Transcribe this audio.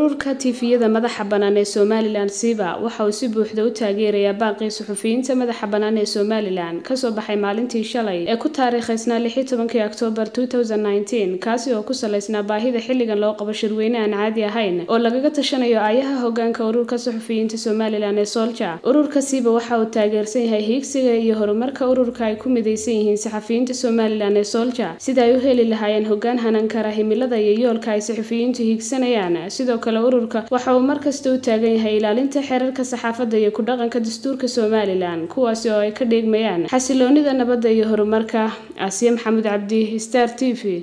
ururka tifiyada madaxa bannaan ee somalilan siba waxa uu si buuxda u taageerayaa baaqii suxufiyiinta madaxa bannaan ee somalilan kasoo baxay maalintii shalay ee ku taariikhaysnaa lixi tobankii oktoobar kaasi oo ku salaysnaa baahida xilligan loo qabo shirweyne aan caadi ahayn oo lagaga tashanayo aayaha hogaanka ururka suxufiyiinta somalilan ee solja ururka siba waxa uu taageersan yahay hiigsiga iyo horumarka ururka ay ku midaysan yihiin saxafiyiinta somalilan ee solja sida ay u heli lahaayeen hogaan hanan kara himilada iyo yoolka ay saxufiyiintu hiigsanayaan sidoo kale ururka waxa uu markasta u taagan yahay ilaalinta xeerarka saxaafadda iyo ku dhaqanka dastuurka somalilan kuwaasi oo ay ka dheegmayaan xasiloonida nabadda iyo horumarka aasiya maxamuud cabdi star t v